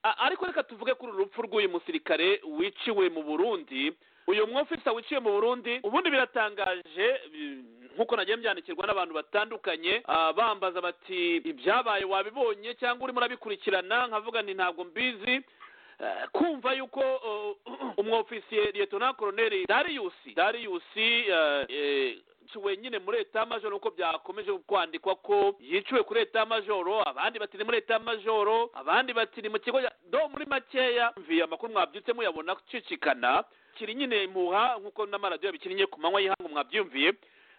ariko reka tuvuge kuri uru rupfu rw'uyu musirikare wiciwe mu burundi uyu mwofisa wiciwe mu burundi ubundi biratangaje nk'uko nagiye mbyandikirwa n'abantu batandukanye bambaza bati ibyabaye wabibonye cyangwa urimo urabikurikirana nkavuga nti ntabwo mbizi kumva yuko umwofisiye liyetona koroneri dariyusi dariyusi yiciwe nyine muri etamajoro uko byakomeje kwandikwa ko yiciwe kuri etamajoro abandi bati ni muri etamajoro abandi bati ni mu kigo do muri makeya mviye amakuru mwabyutse muyabona gucicikana kiri nyine impuha nk'uko n'amaradiyo yabikinnye ku manywa y'ihangu mwabyumviye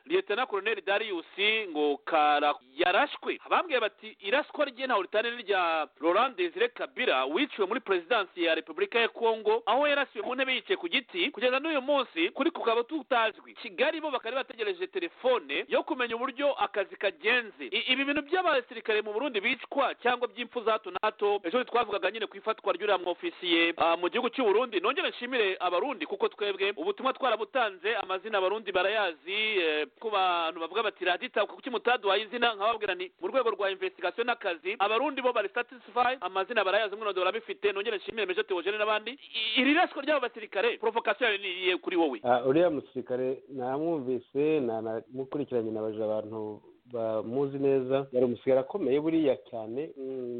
liyetona koroneri dariyusi ngo kara yarashwe abambwiye bati iraswa rye ntawe ritane rya laurent desire kabira wiciwe muri perezidansi ya repubulika ya kongo aho yarasiwe mu ntebe yicaye ku giti kugeza n'uyu munsi kuri kukaba tutazwi kigali bo bakaba bategereje telefone yo kumenya uburyo akazi kagenze ibi bintu by'abasirikare mu burundi bicwa cyangwa by'impfu za hato na hato ejo twavugaga nyine ku ifatwa ry'uriya mwofisiye mu gihugu cy'u Burundi nongere nshimire abarundi kuko twebwe ubutumwa twarabutanze amazina abarundi barayazi ku bantu bavuga bati raditabuka kuki mutaduhaye izina nkababwira ni mu rwego rwa investigation n'akazi abarundi bo bari satisfy amazina barayazi mwino dora bifite nongere nshimire meje teogene n'abandi iri rasiko ry'abo basirikare provocation yari niye kuri wowe uriya musirikare namwumvise namukurikiranye nabajije abantu bamuzi neza yari umusirikare akomeye buriya cyane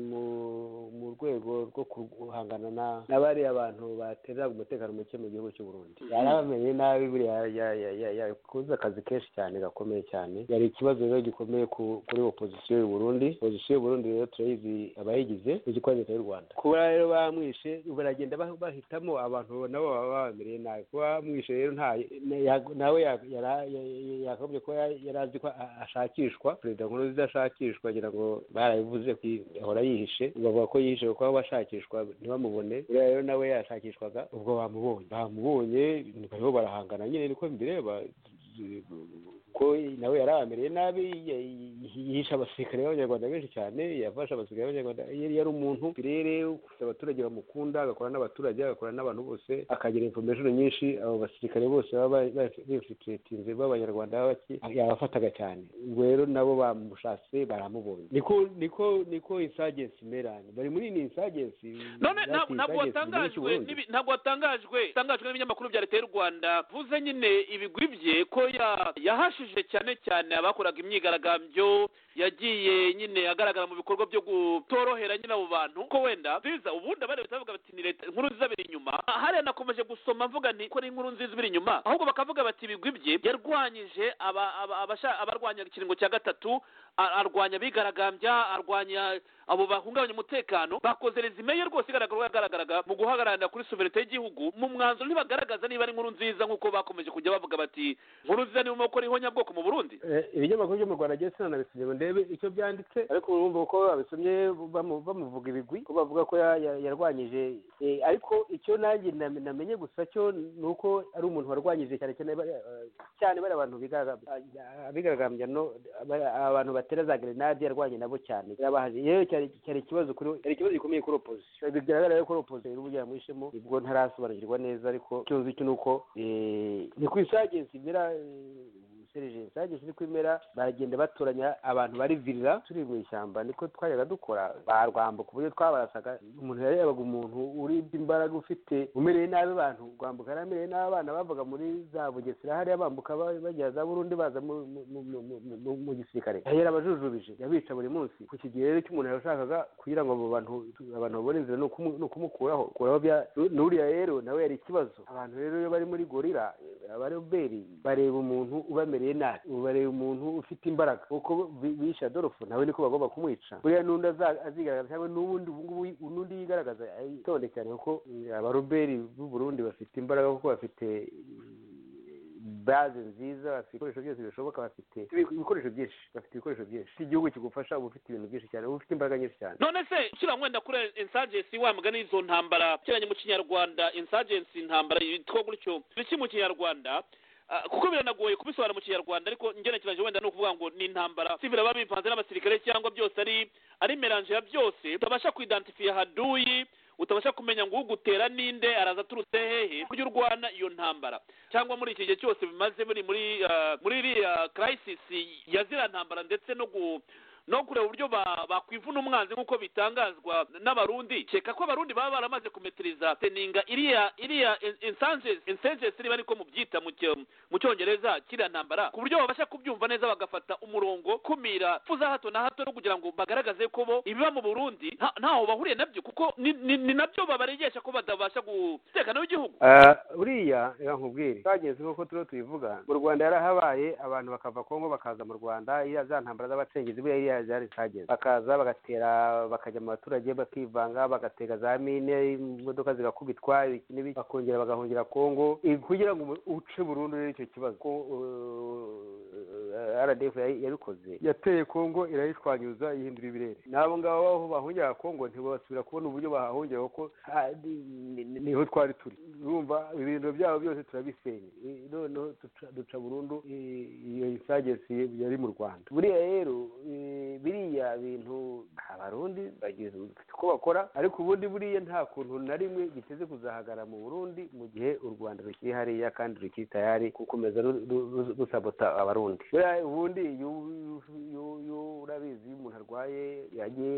mu rwego rwo guhangana na bariya bantu batera umutekano muke mu gihugu cy'u Burundi yari abamenye nabi buriya yakoze akazi kenshi cyane gakomeye cyane yari ikibazo rero gikomeye kuri opozisiyo y'u Burundi opozisiyo y'u Burundi rero turayizi abayigize uzi ko leta y'u Rwanda kuba rero bamwishe baragenda bahitamo abantu nabo baba babamereye nabi kuba bamwishe rero nawe yakagombye kuba yari azi ko ashakishwa ashakishwa perezida nkurunziza ashakishwa agira ngo barabivuze ko ahora yihishe bavuga ko yihishe kuko aho bashakishwa ntibamubone uriya rero nawe yashakishwaga ubwo bamubonye bamubonye bariho barahangana nyine niko mbireba ko nawe yari abamereye nabi yihisha abasirikare b'abanyarwanda benshi cyane yafashe abasirikare b'abanyarwanda yari umuntu rero ufite abaturage bamukunda agakora n'abaturage agakora n'abantu bose akagira information nyinshi abo basirikare bose baba bifititinze b'abanyarwanda yabafataga cyane ubwo rero nabo bamushatse baramubonye niko niko niko insagensi imera bari muri iyi insagensi none ntabwo watangajwe ntabwo watangajwe watangajwe n'ibinyamakuru bya leta y'u rwanda vuze nyine ibigwi bye ko yahashe yafashije cyane cyane abakoraga imyigaragambyo yagiye nyine agaragara mu bikorwa byo gutorohera nyine abo bantu ko wenda nziza ubundi abandi batavuga bati ni leta inkuru nziza biri inyuma hariya nakomeje gusoma mvuga nti ko ari inkuru nziza biri inyuma ahubwo bakavuga bati ibigwi bye yarwanyije abarwanya ikiringo cya gatatu arwanya abigaragambya arwanya abo bahungabanya umutekano bakoze resume ye rwose igaragaraga mu guhagararira kuri suverete y'igihugu mu mwanzuro ntibagaragaza niba ari inkuru nziza nk'uko bakomeje kujya bavuga bati inkuru nziza niba umoko iriho nyabwoko mu burundi ibinyamakuru byo mu rwanda agiye sinanabisomye ngo ndebe icyo byanditse ariko urumva ko babisomye bamuvuga ibigwi ko bavuga ko yarwanyije ariko icyo nanjye namenye gusa cyo ni uko ari umuntu warwanyije cyane cyane cyane bari abantu bigaragambya abantu batera za gerenade yarwanye nabo cyane yewe cyari ikibazo kuri cyari ikibazo gikomeye kuri opozisiyo bigaragara rero ko opozisiyo uburyo yamwisemo ubwo ntarasobanukirwa neza ariko icyo nzi cyo ni uko ni ku isagensi bira intelligence yagiye iri kwimera baragenda batoranya abantu bari virira turi mu ishyamba niko twajyaga dukora barwambuka uburyo twabarasaga umuntu yarebaga umuntu uribye imbaraga ufite umereye nabi abantu rwambuka yaramereye n'abana bavaga muri za bugesera hariya bambuka bagera za burundi baza mu gisirikare yari abajujubije yabica buri munsi ku kigihe rero cy'umuntu yashakaga kugira ngo abo bantu abantu babone inzira ni ukumukuraho kuraho n'uriya rero nawe yari ikibazo abantu rero iyo bari muri gorira abaroberi bareba umuntu ubamere ubamereye nabi ubareba umuntu ufite imbaraga kuko bisha dorofo nawe niko bagomba kumwica buriya n'undi azigaragaza cyangwa n'ubundi ubungubu n'undi yigaragaza itonde cyane kuko abaroberi b'u Burundi bafite imbaraga kuko bafite baze nziza bafite ibikoresho byose bishoboka bafite ibikoresho byinshi bafite ibikoresho byinshi igihugu kigufasha uba ufite ibintu byinshi cyane uba ufite imbaraga nyinshi cyane none se ushyira mwenda kuri insagensi wa mugani y'izo ntambara ugereranye mu kinyarwanda insagensi intambara yitwa gutyo biki mu kinyarwanda kuko biranagoye kubisobanura mu kinyarwanda ariko ngenekereje wenda ni ukuvuga ngo ni intambara si biraba bivanze n'abasirikare cyangwa byose ari ari meranje ya byose utabasha kwidantifiya haduyi utabasha kumenya ngo ugutera ninde araza aturutse hehe buryo urwana iyo ntambara cyangwa muri iki gihe cyose bimaze muri muri iriya kirayisisi ya ziriya ntambara ndetse no no kureba uburyo ba- bakwivuna umwanzi nk'uko bitangazwa n'abarundi cyeka ko abarundi baba baramaze kumetiriza teninga iriya iriya insengesi niba niko mubyita mu cyo- mu cyongereza kiriya ntambara ku buryo babasha kubyumva neza bagafata umurongo kumira fu za hato na hato no kugira ngo bagaragaze ko bo ibiba mu burundi nta- ntaho bahuriye nabyo kuko ni- ni ni nabyo babaregesha ko batabasha gutekana w'igihugu Ah, buriya reka nkubwire twagenze nk'uko turiho tubivuga mu rwanda yarahabaye abantu bakava kongo bakaza mu rwanda iriya za ntambara z'abacengezi buriya iriya zari zitageze bakaza bagatera bakajya mu baturage bakivanga bagatega za mine imodoka zigakubitwa ibiki n'ibiki bakongera bagahungira kongo ibi kugira ngo umu- uce burundu rero icyo kibazo ko uh, rdf yayi- yabikoze yateye kongo irayishwanyuza ihindura ibirere n'abo ngabo aho bahungiraga kongo ntibasubira kubona uburyo bahahungira kuko ha- ni- ni- niho twari turi urumva ibirindiro byabo byose turabisenya I- noneho duca- duca burundu i- iyo isagesi yari mu rwanda buriya rero i- biriya bintu abarundi bagize uko bakora ariko ubundi buriya nta kuntu na rimwe giteze kuzahagara mu burundi mu gihe u rwanda rukiri hariya kandi rukiri tayari gukomeza ru- ru- ru- rusabota abarundi buriya ubundi iyo iyo- iyo urabizi iyo umuntu arwaye yagiye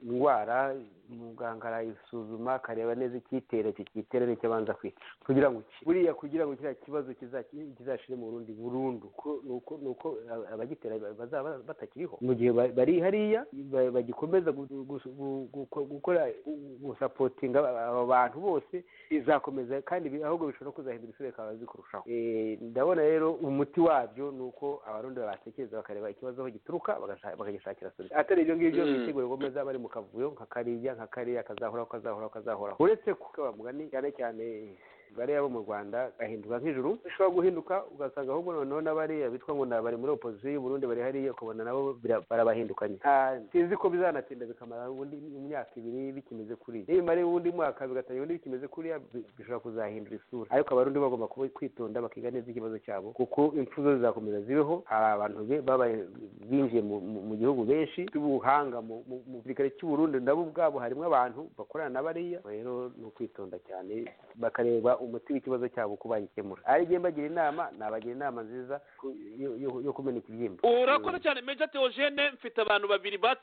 indwara muganga arayisuzuma akareba neza icyitera icyo cyitera nicyo abanza kwica kugira ngo iki- buriya kugira ngo kiriya kibazo kizaki- kizashire mu burundi burundu ko- ni uko ni uko aba- abagitera bazaba batakiriho mu gihe ba- bari hariya ba- bagikomeza gu- gu- gu- gu- gukora gu- gusapotinga aba bantu bose bizakomeza kandi bi- ahubwo bishobora kuzahindura isura bikaba bibi kurushaho Eh, ndabona rero umuti wabyo ni uko abarundi batekereza bakareba ikibazo aho gituruka bagashaka- bakagishakira solution atari ibyo ngibyo Mm. bitegura ubwo meza bari mu kavuyo nka kariya nka kariya kazahoraho kazahoraho kazahoraho uretse ko mugani cyane cyane bariya bo mu rwanda gahinduka nk'ijuru bishobora guhinduka ugasanga ahubwo noneho n'abariya bitwa ngo ni abari muri opozisiyo y'uburundi bari hariya ukabona nabo bira- barabahindukanye Ah, sinzi ko bizanatinda bikamara ubundi imyaka ibiri bikimeze kuriya nibimara uwundi mwaka bigatangira ubundi bikimeze kuriya bi- bishobora kuzahindura isura ariko abarundi bagomba kuba kwitonda bakiga neza ikibazo cyabo kuko impfu zo zizakomeza zibeho hari abantu be- babaye- binjiye mu- mu mu gihugu benshi b'ubuhanga mu mu- mu gisirikare cy'u Burundi nabo ubwabo harimo abantu bakorana na bariya rero ni ukwitonda cyane bakareba umuti w'ikibazo cyabo uko bagikemura ari njye mbagira inama nabagira inama nziza ku- yo- yo yo kumena ikibyimba urakora cyane meja teogene mfite abantu babiri batsi